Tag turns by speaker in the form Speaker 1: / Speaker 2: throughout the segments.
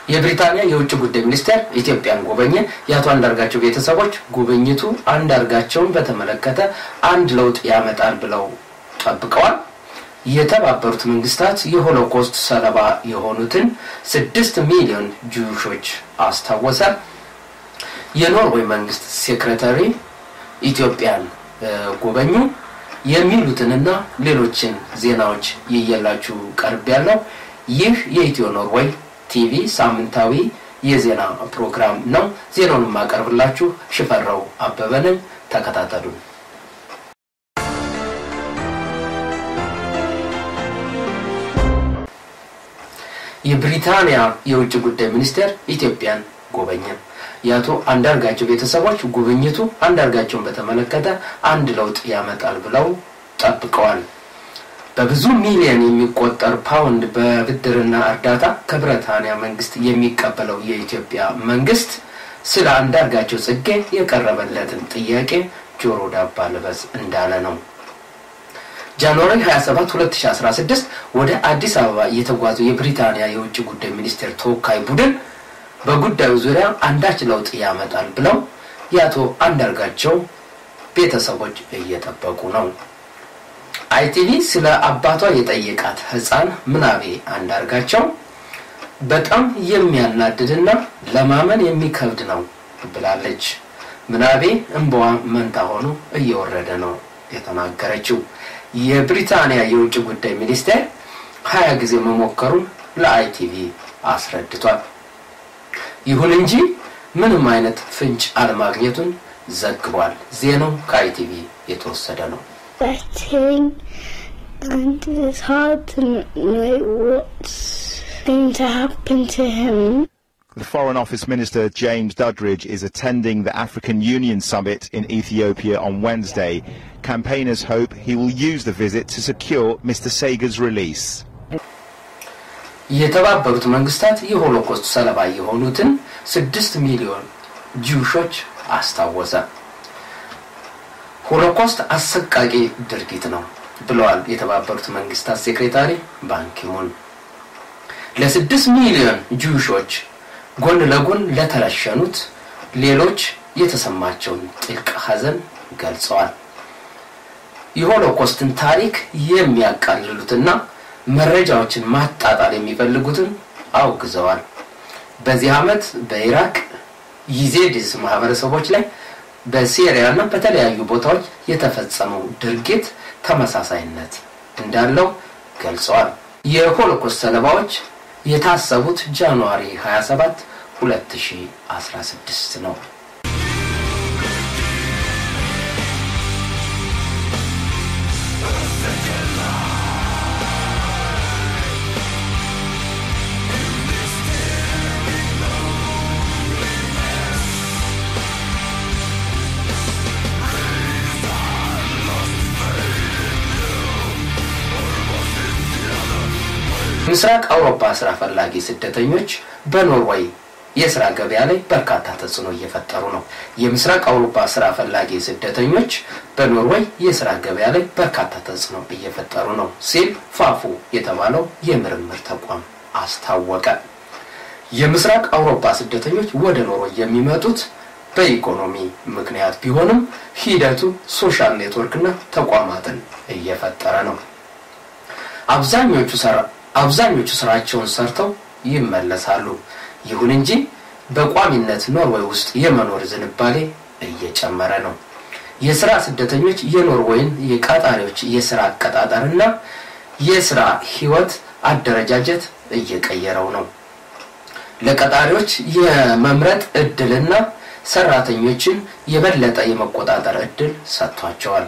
Speaker 1: የብሪታንያ የውጭ ጉዳይ ሚኒስቴር ኢትዮጵያን ጎበኘ። የአቶ አንዳርጋቸው ቤተሰቦች ጉብኝቱ አንዳርጋቸውን በተመለከተ አንድ ለውጥ ያመጣል ብለው ጠብቀዋል። የተባበሩት መንግስታት የሆሎኮስት ሰለባ የሆኑትን ስድስት ሚሊዮን ጁሾች አስታወሰ። የኖርዌይ መንግስት ሴክሬታሪ ኢትዮጵያን ጎበኙ። የሚሉትንና ሌሎችን ዜናዎች ይየላችሁ ቀርብ ያለው ይህ የኢትዮ ኖርዌይ ቲቪ ሳምንታዊ የዜና ፕሮግራም ነው። ዜናውን የማቀርብላችሁ ሽፈራው አበበ ነኝ። ተከታተሉን። የብሪታንያ የውጭ ጉዳይ ሚኒስቴር ኢትዮጵያን ጎበኘ። የአቶ አንዳርጋቸው ቤተሰቦች ጉብኝቱ አንዳርጋቸውን በተመለከተ አንድ ለውጥ ያመጣል ብለው ጠብቀዋል። በብዙ ሚሊዮን የሚቆጠር ፓውንድ በብድርና እርዳታ ከብሪታንያ መንግስት የሚቀበለው የኢትዮጵያ መንግስት ስለ አንዳርጋቸው ጽጌ የቀረበለትን ጥያቄ ጆሮ ዳባ ልበስ እንዳለ ነው። ጃንዋሪ 27 2016 ወደ አዲስ አበባ የተጓዘው የብሪታንያ የውጭ ጉዳይ ሚኒስቴር ተወካይ ቡድን በጉዳዩ ዙሪያ አንዳች ለውጥ ያመጣል ብለው የአቶ አንዳርጋቸው ቤተሰቦች እየጠበቁ ነው። አይቲቪ ስለ አባቷ የጠየቃት ህፃን ምናቤ አንዳርጋቸው በጣም የሚያናድድና ለማመን የሚከብድ ነው ብላለች። ምናቤ እንባዋ መንታ ሆኖ እየወረደ ነው የተናገረችው። የብሪታንያ የውጭ ጉዳይ ሚኒስቴር ሀያ ጊዜ መሞከሩን ለአይቲቪ አስረድቷል። ይሁን እንጂ ምንም አይነት ፍንጭ አለማግኘቱን ዘግቧል። ዜናው ከአይቲቪ የተወሰደ ነው።
Speaker 2: betting and it's hard to know what's going to happen to him.
Speaker 3: The Foreign Office Minister James Duddridge is attending the African Union Summit in Ethiopia on Wednesday. Campaigners hope he will use the visit to secure Mr. Sega's release.
Speaker 1: የተባበሩት መንግስታት የሆሎኮስት ሰለባ የሆኑትን ስድስት ሚሊዮን ጂውሾች አስታወሰ። ሆሎኮስት አሰቃቂ ድርጊት ነው ብለዋል የተባበሩት መንግስታት ሴክሬታሪ ባንኪሙን። ለስድስት ሚሊዮን ጂውሾች ጎን ለጎን ለተረሸኑት ሌሎች የተሰማቸውን ጥልቅ ሐዘን ገልጸዋል። የሆሎኮስትን ታሪክ የሚያቃልሉትና መረጃዎችን ማጣጣል የሚፈልጉትን አውግዘዋል። በዚህ ዓመት በኢራቅ ይዜዲስ ማህበረሰቦች ላይ በሲሪያ እና በተለያዩ ቦታዎች የተፈጸመው ድርጊት ተመሳሳይነት እንዳለው ገልጸዋል። የሆሎኮስት ሰለባዎች የታሰቡት ጃንዋሪ 27 2016 ነው። ምስራቅ አውሮፓ ስራ ፈላጊ ስደተኞች በኖርዌይ የስራ ገበያ ላይ በርካታ ተጽዕኖ እየፈጠሩ ነው። የምስራቅ አውሮፓ ስራ ፈላጊ ስደተኞች በኖርዌይ የስራ ገበያ ላይ በርካታ ተጽዕኖ እየፈጠሩ ነው ሲል ፋፉ የተባለው የምርምር ተቋም አስታወቀ። የምስራቅ አውሮፓ ስደተኞች ወደ ኖርዌይ የሚመጡት በኢኮኖሚ ምክንያት ቢሆንም ሂደቱ ሶሻል ኔትወርክና ተቋማትን እየፈጠረ ነው። አብዛኞቹ አብዛኞቹ ስራቸውን ሰርተው ይመለሳሉ። ይሁን እንጂ በቋሚነት ኖርዌይ ውስጥ የመኖር ዝንባሌ እየጨመረ ነው። የስራ ስደተኞች የኖርዌይን የቀጣሪዎች የስራ አቀጣጠርና የስራ ህይወት አደረጃጀት እየቀየረው ነው። ለቀጣሪዎች የመምረጥ እድልና ሰራተኞችን የበለጠ የመቆጣጠር እድል ሰጥቷቸዋል።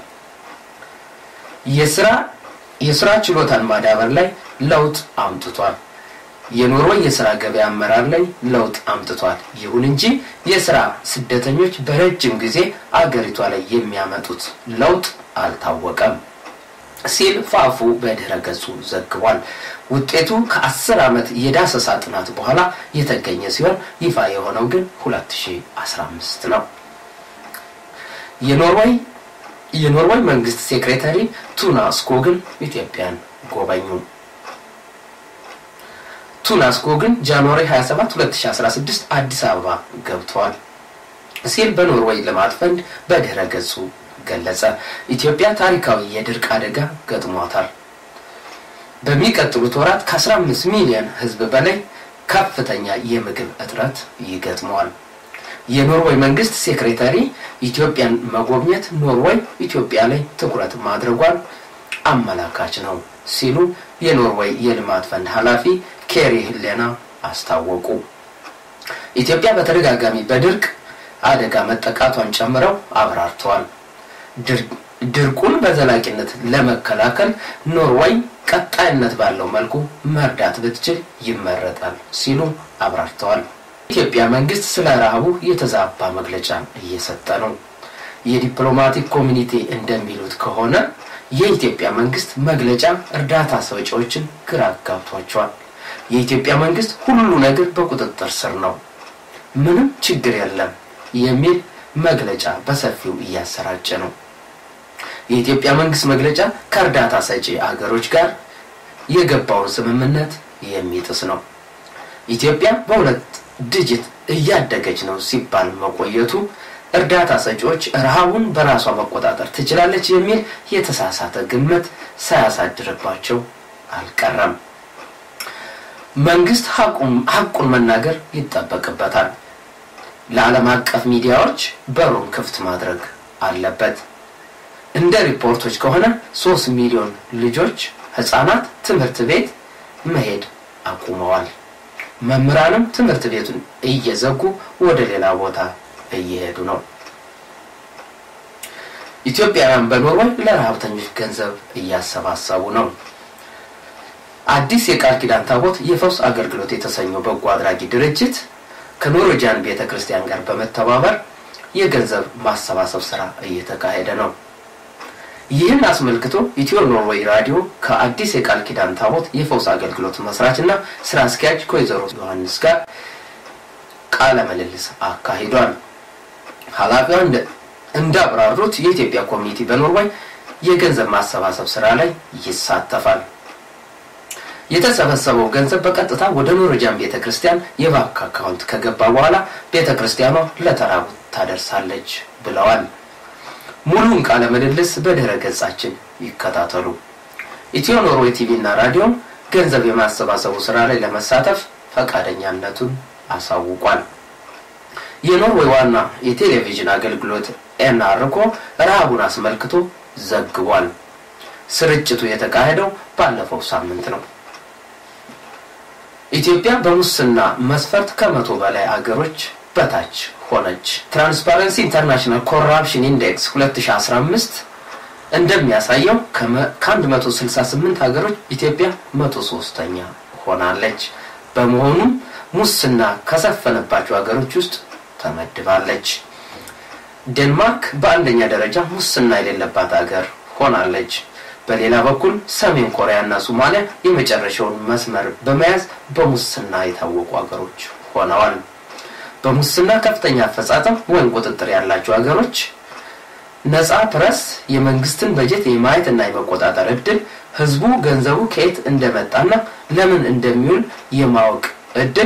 Speaker 1: የስራ የስራ ችሎታን ማዳበር ላይ ለውጥ አምጥቷል። የኖርዌይ የስራ ገበያ አመራር ላይ ለውጥ አምጥቷል። ይሁን እንጂ የስራ ስደተኞች በረጅም ጊዜ አገሪቷ ላይ የሚያመጡት ለውጥ አልታወቀም ሲል ፋፉ በድህረ ገጹ ዘግቧል። ውጤቱ ከአስር ዓመት የዳሰሳ ጥናት በኋላ የተገኘ ሲሆን ይፋ የሆነው ግን 2015 ነው። የኖርዌይ የኖርዌይ መንግስት ሴክሬታሪ ቱና ስኮግን ኢትዮጵያን ጎበኙ። ቱናስኮ ግን ጃንዋሪ 27 2016 አዲስ አበባ ገብተዋል ሲል በኖርዌይ ልማት ፈንድ በድረ ገጹ ገለጸ። ኢትዮጵያ ታሪካዊ የድርቅ አደጋ ገጥሟታል። በሚቀጥሉት ወራት ከ15 ሚሊዮን ሕዝብ በላይ ከፍተኛ የምግብ እጥረት ይገጥመዋል። የኖርዌይ መንግስት ሴክሬታሪ ኢትዮጵያን መጎብኘት ኖርዌይ ኢትዮጵያ ላይ ትኩረት ማድረጓን አመላካች ነው ሲሉ የኖርዌይ የልማት ፈንድ ኃላፊ ኬሪ ህሌና አስታወቁ። ኢትዮጵያ በተደጋጋሚ በድርቅ አደጋ መጠቃቷን ጨምረው አብራርተዋል። ድርቁን በዘላቂነት ለመከላከል ኖርዌይ ቀጣይነት ባለው መልኩ መርዳት ብትችል ይመረጣል ሲሉ አብራርተዋል። የኢትዮጵያ መንግስት ስለ ረሃቡ የተዛባ መግለጫ እየሰጠ ነው። የዲፕሎማቲክ ኮሚኒቲ እንደሚሉት ከሆነ የኢትዮጵያ መንግስት መግለጫ እርዳታ ሰጪዎችን ግራ አጋብቷቸዋል። የኢትዮጵያ መንግስት ሁሉ ነገር በቁጥጥር ስር ነው፣ ምንም ችግር የለም የሚል መግለጫ በሰፊው እያሰራጨ ነው። የኢትዮጵያ መንግስት መግለጫ ከእርዳታ ሰጪ አገሮች ጋር የገባውን ስምምነት የሚጥስ ነው። ኢትዮጵያ በሁለት ድጅት እያደገች ነው ሲባል መቆየቱ እርዳታ ሰጪዎች ረሃቡን በራሷ መቆጣጠር ትችላለች የሚል የተሳሳተ ግምት ሳያሳድርባቸው አልቀረም። መንግስት ሀቁን መናገር ይጠበቅበታል። ለዓለም አቀፍ ሚዲያዎች በሩን ክፍት ማድረግ አለበት። እንደ ሪፖርቶች ከሆነ ሶስት ሚሊዮን ልጆች ህጻናት ትምህርት ቤት መሄድ አቁመዋል። መምህራንም ትምህርት ቤቱን እየዘጉ ወደ ሌላ ቦታ እየሄዱ ነው። ኢትዮጵያውያን በኖርዌይ ለረሀብተኞች ገንዘብ እያሰባሰቡ ነው። አዲስ የቃል ኪዳን ታቦት የፈውስ አገልግሎት የተሰኘው በጎ አድራጊ ድርጅት ከኖርዌጂያን ቤተ ክርስቲያን ጋር በመተባበር የገንዘብ ማሰባሰብ ስራ እየተካሄደ ነው። ይህን አስመልክቶ ኢትዮ ኖርዌይ ራዲዮ ከአዲስ የቃል ኪዳን ታቦት የፈውስ አገልግሎት መስራች እና ስራ አስኪያጅ ከወይዘሮ ዮሐንስ ጋር ቃለ ምልልስ አካሂዷል። ኃላፊዋ እንዳብራሩት የኢትዮጵያ ኮሚኒቲ በኖርዌይ የገንዘብ ማሰባሰብ ስራ ላይ ይሳተፋል። የተሰበሰበው ገንዘብ በቀጥታ ወደ ኖርዌጂያን ቤተ ክርስቲያን የባንክ አካውንት ከገባ በኋላ ቤተ ክርስቲያኗ ለተራቡት ታደርሳለች ብለዋል። ሙሉውን ቃለ ምልልስ በድረ ገጻችን ይከታተሉ። ኢትዮ ኖርዌይ ቲቪ እና ራዲዮ ገንዘብ የማሰባሰቡ ስራ ላይ ለመሳተፍ ፈቃደኛነቱን አሳውቋል። የኖርዌይ ዋና የቴሌቪዥን አገልግሎት ኤንአርኮ ረሃቡን አስመልክቶ ዘግቧል። ስርጭቱ የተካሄደው ባለፈው ሳምንት ነው። ኢትዮጵያ በሙስና መስፈርት ከመቶ በላይ አገሮች በታች ሆነች። ትራንስፓረንሲ ኢንተርናሽናል ኮራፕሽን ኢንዴክስ 2015 እንደሚያሳየው ከ168 ሀገሮች ኢትዮጵያ 103ኛ ሆናለች። በመሆኑም ሙስና ከሰፈነባቸው ሀገሮች ውስጥ ተመድባለች። ዴንማርክ በአንደኛ ደረጃ ሙስና የሌለባት ሀገር ሆናለች። በሌላ በኩል ሰሜን ኮሪያ እና ሶማሊያ የመጨረሻውን መስመር በመያዝ በሙስና የታወቁ ሀገሮች ሆነዋል። በሙስና ከፍተኛ አፈጻጸም ወይም ቁጥጥር ያላቸው ሀገሮች ነፃ ፕረስ፣ የመንግስትን በጀት የማየት እና የመቆጣጠር እድል፣ ህዝቡ ገንዘቡ ከየት እንደመጣና ለምን እንደሚውል የማወቅ እድል፣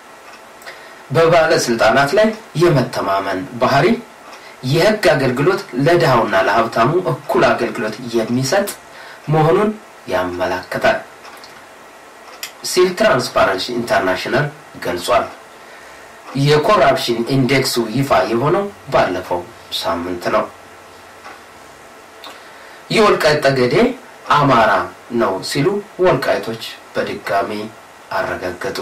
Speaker 1: በባለስልጣናት ላይ የመተማመን ባህሪ፣ የህግ አገልግሎት ለድሃውና ለሀብታሙ እኩል አገልግሎት የሚሰጥ መሆኑን ያመላክታል ሲል ትራንስፓረንሲ ኢንተርናሽናል ገልጿል። የኮራፕሽን ኢንዴክሱ ይፋ የሆነው ባለፈው ሳምንት ነው። የወልቃይት ጠገዴ አማራ ነው ሲሉ ወልቃይቶች በድጋሚ አረጋገጡ።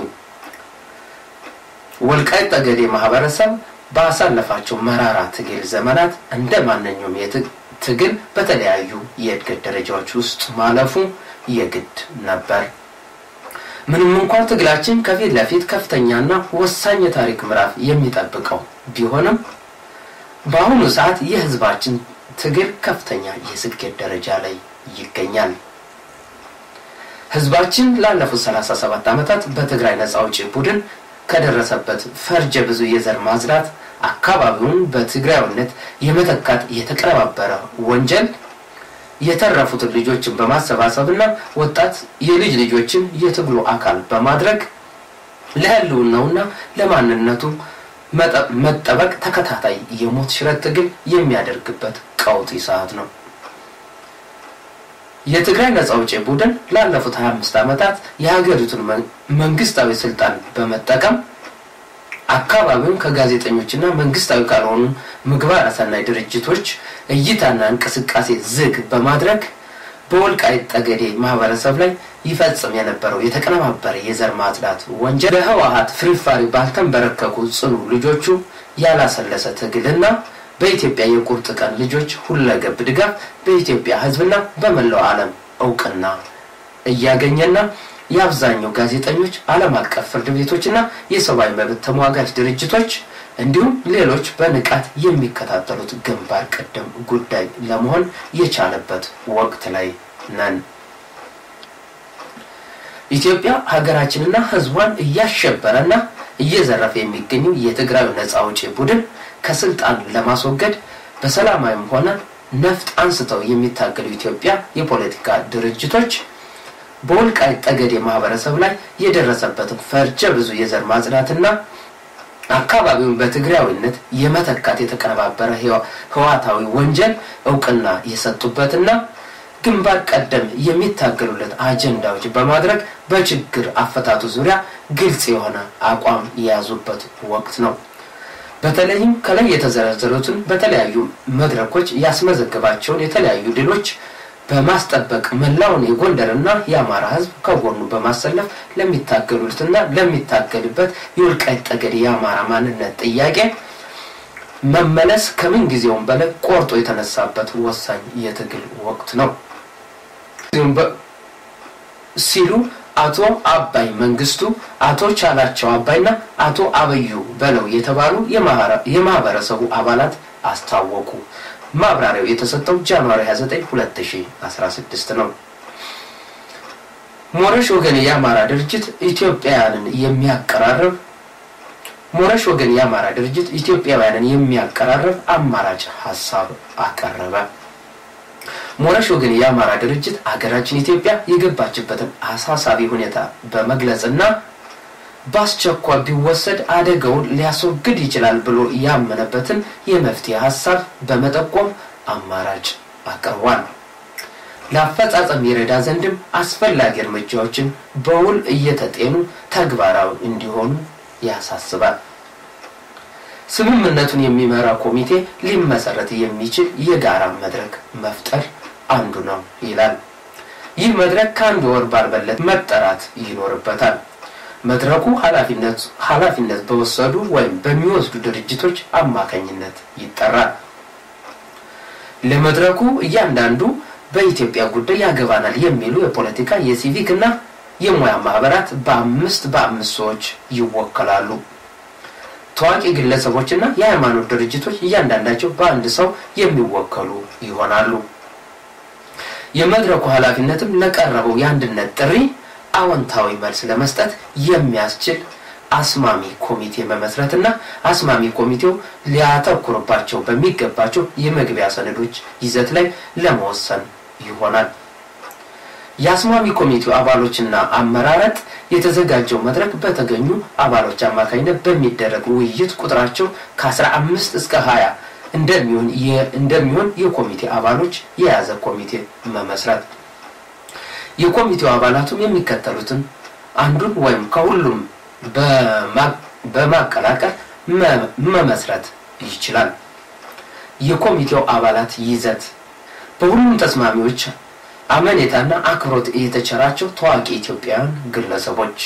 Speaker 1: ወልቃይት ጠገዴ ማህበረሰብ ባሳለፋቸው መራራ ትግል ዘመናት እንደ ማንኛውም ትግል በተለያዩ የእድገት ደረጃዎች ውስጥ ማለፉ የግድ ነበር። ምንም እንኳን ትግላችን ከፊት ለፊት ከፍተኛና ወሳኝ የታሪክ ምዕራፍ የሚጠብቀው ቢሆንም በአሁኑ ሰዓት የህዝባችን ትግል ከፍተኛ የስኬት ደረጃ ላይ ይገኛል። ህዝባችን ላለፉት 37 ዓመታት በትግራይ ነጻ አውጪ ቡድን ከደረሰበት ፈርጀ ብዙ የዘር ማጽዳት አካባቢውን በትግራዊነት የመተካት የተቀነባበረ ወንጀል የተረፉትን ልጆችን በማሰባሰብ እና ወጣት የልጅ ልጆችን የትግሉ አካል በማድረግ ለህልውናውና ለማንነቱ መጠበቅ ተከታታይ የሞት ሽረት ትግል የሚያደርግበት ቀውጢ ሰዓት ነው። የትግራይ ነጻ አውጪ ቡድን ላለፉት 25 ዓመታት የሀገሪቱን መንግስታዊ ስልጣን በመጠቀም አካባቢውን ከጋዜጠኞችና መንግስታዊ ካልሆኑ ምግባረ ሰናይ ድርጅቶች እይታና እንቅስቃሴ ዝግ በማድረግ በወልቃይት ጠገዴ ማህበረሰብ ላይ ይፈጽም የነበረው የተቀነባበረ የዘር ማጽዳት ወንጀል በህወሀት ፍሪፋሪ ባልተንበረከኩ ጽኑ ልጆቹ ያላሰለሰ ትግልና በኢትዮጵያ የቁርጥ ቀን ልጆች ሁለገብ ድጋፍ በኢትዮጵያ ህዝብና በመላው ዓለም እውቅና እያገኘና የአብዛኛው ጋዜጠኞች፣ ዓለም አቀፍ ፍርድ ቤቶችና የሰብአዊ መብት ተሟጋች ድርጅቶች እንዲሁም ሌሎች በንቃት የሚከታተሉት ግንባር ቀደም ጉዳይ ለመሆን የቻለበት ወቅት ላይ ነን። ኢትዮጵያ ሀገራችንና ህዝቧን እያሸበረና እየዘረፈ የሚገኘው የትግራዩ ነጻ አውጪ ቡድን ከስልጣን ለማስወገድ በሰላማዊም ሆነ ነፍጥ አንስተው የሚታገሉ ኢትዮጵያ የፖለቲካ ድርጅቶች በወልቃይት ጠገዴ ማህበረሰብ ላይ የደረሰበትን ፈርጀ ብዙ የዘር ማጽዳትና አካባቢውን በትግራዊነት የመተካት የተቀነባበረ ህዋታዊ ወንጀል እውቅና የሰጡበትና ግንባር ቀደም የሚታገሉለት አጀንዳዎች በማድረግ በችግር አፈታቱ ዙሪያ ግልጽ የሆነ አቋም የያዙበት ወቅት ነው። በተለይም ከላይ የተዘረዘሩትን በተለያዩ መድረኮች ያስመዘገባቸውን የተለያዩ ድሎች በማስጠበቅ መላውን የጎንደርና የአማራ ህዝብ ከጎኑ በማሰለፍ ለሚታገሉትና ለሚታገልበት የወልቃይት ጠገዴ የአማራ ማንነት ጥያቄ መመለስ ከምን ጊዜውም በላይ ቆርጦ የተነሳበት ወሳኝ የትግል ወቅት ነው ሲሉ አቶ አባይ መንግስቱ፣ አቶ ቻላቸው አባይና አቶ አበዩ በለው የተባሉ የማህበረሰቡ አባላት አስታወቁ። ማብራሪያው የተሰጠው ጃንዋሪ 29 2016 ነው። ሞረሽ ወገን የአማራ ድርጅት ኢትዮጵያውያንን የሚያቀራርብ ሞረሽ ወገን የአማራ ድርጅት ኢትዮጵያውያንን የሚያቀራርብ አማራጭ ሀሳብ አቀረበ። ሞረሽ ወገን የአማራ ድርጅት ሀገራችን ኢትዮጵያ የገባችበትን አሳሳቢ ሁኔታ በመግለጽና በአስቸኳይ ቢወሰድ አደጋውን ሊያስወግድ ይችላል ብሎ ያመነበትን የመፍትሄ ሀሳብ በመጠቆም አማራጭ አቅርቧል። ለአፈጻጸም ይረዳ ዘንድም አስፈላጊ እርምጃዎችን በውል እየተጤኑ ተግባራዊ እንዲሆኑ ያሳስባል። ስምምነቱን የሚመራ ኮሚቴ ሊመሰረት የሚችል የጋራ መድረክ መፍጠር አንዱ ነው ይላል። ይህ መድረክ ከአንድ ወር ባልበለጠ መጠራት ይኖርበታል። መድረኩ ኃላፊነት በወሰዱ ወይም በሚወስዱ ድርጅቶች አማካኝነት ይጠራል። ለመድረኩ እያንዳንዱ በኢትዮጵያ ጉዳይ ያገባናል የሚሉ የፖለቲካ የሲቪክ እና የሙያ ማህበራት በአምስት በአምስት ሰዎች ይወከላሉ። ታዋቂ ግለሰቦችና የሃይማኖት ድርጅቶች እያንዳንዳቸው በአንድ ሰው የሚወከሉ ይሆናሉ። የመድረኩ ኃላፊነትም ለቀረበው የአንድነት ጥሪ አዎንታዊ መልስ ለመስጠት የሚያስችል አስማሚ ኮሚቴ መመስረትና አስማሚ ኮሚቴው ሊያተኩርባቸው በሚገባቸው የመግቢያ ሰነዶች ይዘት ላይ ለመወሰን ይሆናል። የአስማሚ ኮሚቴው አባሎችና አመራረጥ የተዘጋጀው መድረክ በተገኙ አባሎች አማካኝነት በሚደረግ ውይይት ቁጥራቸው ከአስራ አምስት እስከ ሀያ እንደሚሆን እንደሚሆን የኮሚቴ አባሎች የያዘ ኮሚቴ መመስረት የኮሚቴው አባላቱም የሚከተሉትን አንዱን ወይም ከሁሉም በማቀላቀል መመስረት ይችላል። የኮሚቴው አባላት ይዘት በሁሉም ተስማሚዎች አመኔታና አክብሮት የተቸራቸው ታዋቂ ኢትዮጵያውያን ግለሰቦች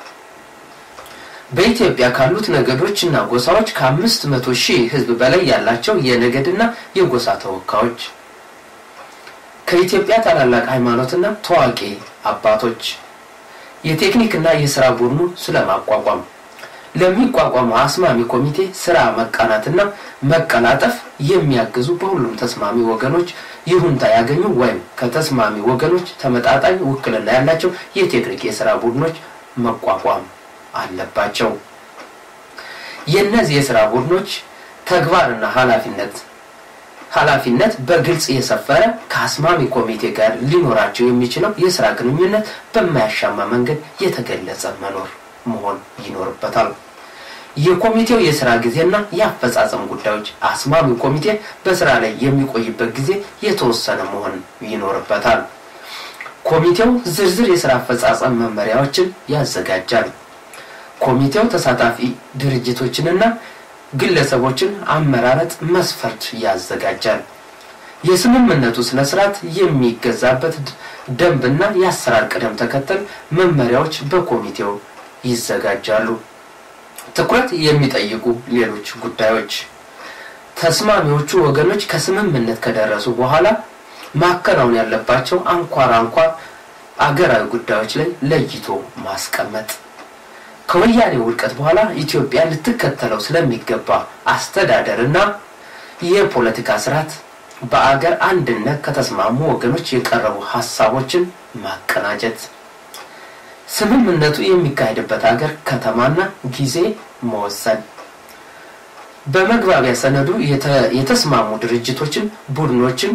Speaker 1: በኢትዮጵያ ካሉት ነገዶች እና ጎሳዎች ከአምስት መቶ ሺህ ሕዝብ በላይ ያላቸው የነገድና የጎሳ ተወካዮች ከኢትዮጵያ ታላላቅ ሃይማኖትና ታዋቂ አባቶች የቴክኒክና የስራ ቡድኑ ስለማቋቋም ለሚቋቋመው አስማሚ ኮሚቴ ስራ መቃናትና መቀላጠፍ የሚያግዙ በሁሉም ተስማሚ ወገኖች ይሁንታ ያገኙ ወይም ከተስማሚ ወገኖች ተመጣጣኝ ውክልና ያላቸው የቴክኒክ የስራ ቡድኖች መቋቋም አለባቸው። የእነዚህ የስራ ቡድኖች ተግባርና ኃላፊነት ኃላፊነት በግልጽ የሰፈረ ከአስማሚ ኮሚቴ ጋር ሊኖራቸው የሚችለው የስራ ግንኙነት በማያሻማ መንገድ የተገለጸ መኖር መሆን ይኖርበታል። የኮሚቴው የስራ ጊዜና የአፈጻጸም ጉዳዮች አስማሚው ኮሚቴ በስራ ላይ የሚቆይበት ጊዜ የተወሰነ መሆን ይኖርበታል። ኮሚቴው ዝርዝር የስራ አፈጻጸም መመሪያዎችን ያዘጋጃል። ኮሚቴው ተሳታፊ ድርጅቶችንና ግለሰቦችን አመራረጥ መስፈርት ያዘጋጃል። የስምምነቱ ስነ ስርዓት የሚገዛበት ደንብና የአሰራር ቅደም ተከተል መመሪያዎች በኮሚቴው ይዘጋጃሉ። ትኩረት የሚጠይቁ ሌሎች ጉዳዮች ተስማሚዎቹ ወገኖች ከስምምነት ከደረሱ በኋላ ማከናወን ያለባቸው አንኳር አንኳር አገራዊ ጉዳዮች ላይ ለይቶ ማስቀመጥ ከወያኔ ውድቀት በኋላ ኢትዮጵያ ልትከተለው ስለሚገባ አስተዳደርና የፖለቲካ ስርዓት በአገር አንድነት ከተስማሙ ወገኖች የቀረቡ ሀሳቦችን ማቀናጀት፣ ስምምነቱ የሚካሄድበት ሀገር ከተማና ጊዜ መወሰን፣ በመግባቢያ ሰነዱ የተስማሙ ድርጅቶችን፣ ቡድኖችን፣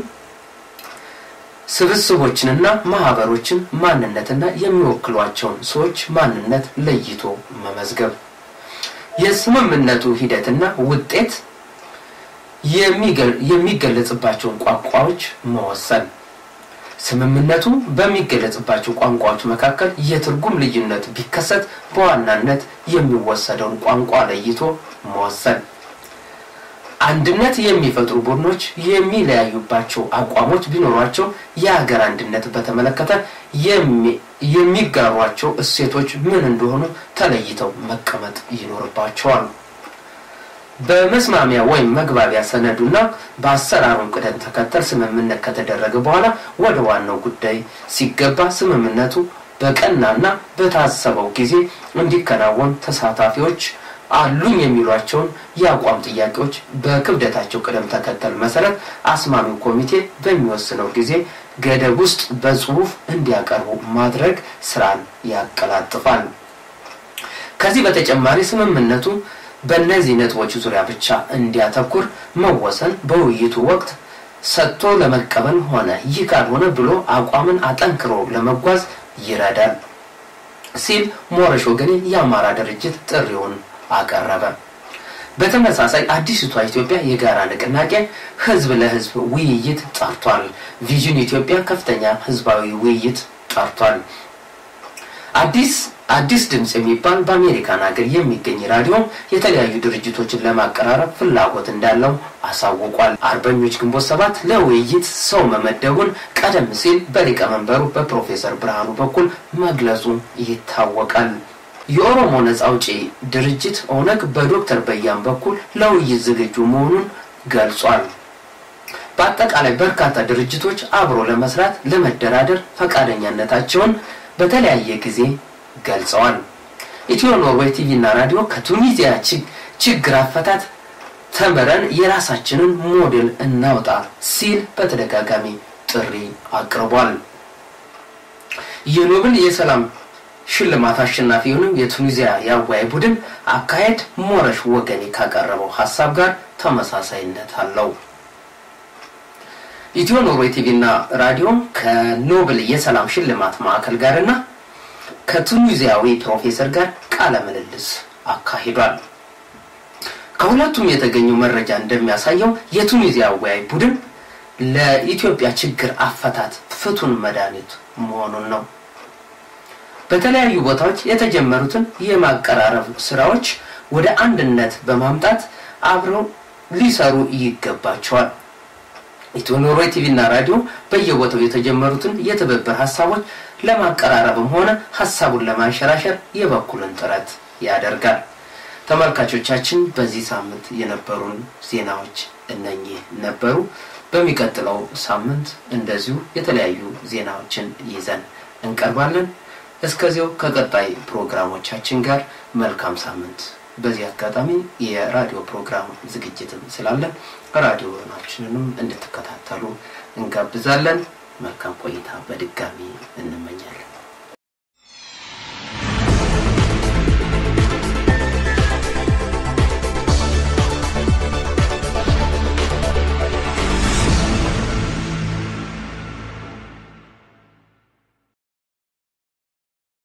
Speaker 1: ስብስቦችንና ማህበሮችን ማንነትና የሚወክሏቸውን ሰዎች ማንነት ለይቶ መመዝገብ፣ የስምምነቱ ሂደትና ውጤት የሚገለጽባቸውን ቋንቋዎች መወሰን፣ ስምምነቱ በሚገለጽባቸው ቋንቋዎች መካከል የትርጉም ልዩነት ቢከሰት በዋናነት የሚወሰደውን ቋንቋ ለይቶ መወሰን፣ አንድነት የሚፈጥሩ ቡድኖች የሚለያዩባቸው አቋሞች ቢኖሯቸው የሀገር አንድነት በተመለከተ የሚጋሯቸው እሴቶች ምን እንደሆኑ ተለይተው መቀመጥ ይኖርባቸዋል። በመስማሚያ ወይም መግባቢያ ሰነዱና በአሰራሩን ቅደም ተከተል ስምምነት ከተደረገ በኋላ ወደ ዋናው ጉዳይ ሲገባ ስምምነቱ በቀናና በታሰበው ጊዜ እንዲከናወን ተሳታፊዎች አሉኝ የሚሏቸውን የአቋም ጥያቄዎች በክብደታቸው ቅደም ተከተል መሰረት አስማሚው ኮሚቴ በሚወስነው ጊዜ ገደብ ውስጥ በጽሁፍ እንዲያቀርቡ ማድረግ ስራን ያቀላጥፋል። ከዚህ በተጨማሪ ስምምነቱ በእነዚህ ነጥቦች ዙሪያ ብቻ እንዲያተኩር መወሰን በውይይቱ ወቅት ሰጥቶ ለመቀበል ሆነ ይህ ካልሆነ ብሎ አቋምን አጠንክሮ ለመጓዝ ይረዳል ሲል ሞረሽ ወገኔ የአማራ ድርጅት ጥሪውን አቀረበ። በተመሳሳይ አዲስቷ ኢትዮጵያ የጋራ ንቅናቄ ህዝብ ለህዝብ ውይይት ጠርቷል። ቪዥን ኢትዮጵያ ከፍተኛ ህዝባዊ ውይይት ጠርቷል። አዲስ አዲስ ድምፅ የሚባል በአሜሪካን ሀገር የሚገኝ ራዲዮ የተለያዩ ድርጅቶችን ለማቀራረብ ፍላጎት እንዳለው አሳውቋል። አርበኞች ግንቦት ሰባት ለውይይት ሰው መመደቡን ቀደም ሲል በሊቀመንበሩ በፕሮፌሰር ብርሃኑ በኩል መግለጹ ይታወቃል። የኦሮሞ ነጻ አውጪ ድርጅት ኦነግ በዶክተር በያን በኩል ለውይይት ዝግጁ መሆኑን ገልጿል። በአጠቃላይ በርካታ ድርጅቶች አብሮ ለመስራት ለመደራደር ፈቃደኛነታቸውን በተለያየ ጊዜ ገልጸዋል። ኢትዮ ኖርዌይ ቲቪ እና ራዲዮ ከቱኒዚያ ችግር አፈታት ተምረን የራሳችንን ሞዴል እናውጣ ሲል በተደጋጋሚ ጥሪ አቅርቧል። የኖብል የሰላም ሽልማት አሸናፊ የሆነው የቱኒዚያ የአወያይ ቡድን አካሄድ ሞረሽ ወገኔ ካቀረበው ሀሳብ ጋር ተመሳሳይነት አለው። ኢትዮ ኖርዌይ ቲቪ እና ራዲዮ ከኖብል የሰላም ሽልማት ማዕከል ጋርና ከቱኒዚያዊ ፕሮፌሰር ጋር ቃለ ምልልስ አካሂዷል። ከሁለቱም የተገኘው መረጃ እንደሚያሳየው የቱኒዚያ አወያይ ቡድን ለኢትዮጵያ ችግር አፈታት ፍቱን መድኃኒት መሆኑን ነው። በተለያዩ ቦታዎች የተጀመሩትን የማቀራረብ ስራዎች ወደ አንድነት በማምጣት አብረው ሊሰሩ ይገባቸዋል። ኢትዮ ኖርዌይ ቲቪ እና ራዲዮ በየቦታው የተጀመሩትን የትብብር ሀሳቦች ለማቀራረብም ሆነ ሀሳቡን ለማንሸራሸር የበኩልን ጥረት ያደርጋል። ተመልካቾቻችን በዚህ ሳምንት የነበሩን ዜናዎች እነኚህ ነበሩ። በሚቀጥለው ሳምንት እንደዚሁ የተለያዩ ዜናዎችን ይዘን እንቀርባለን። እስከዚያው ከቀጣይ ፕሮግራሞቻችን ጋር መልካም ሳምንት። በዚህ አጋጣሚ የራዲዮ ፕሮግራም ዝግጅትም ስላለ ራዲዮናችንንም እንድትከታተሉ እንጋብዛለን። መልካም ቆይታ በድጋሚ እንመኛለን።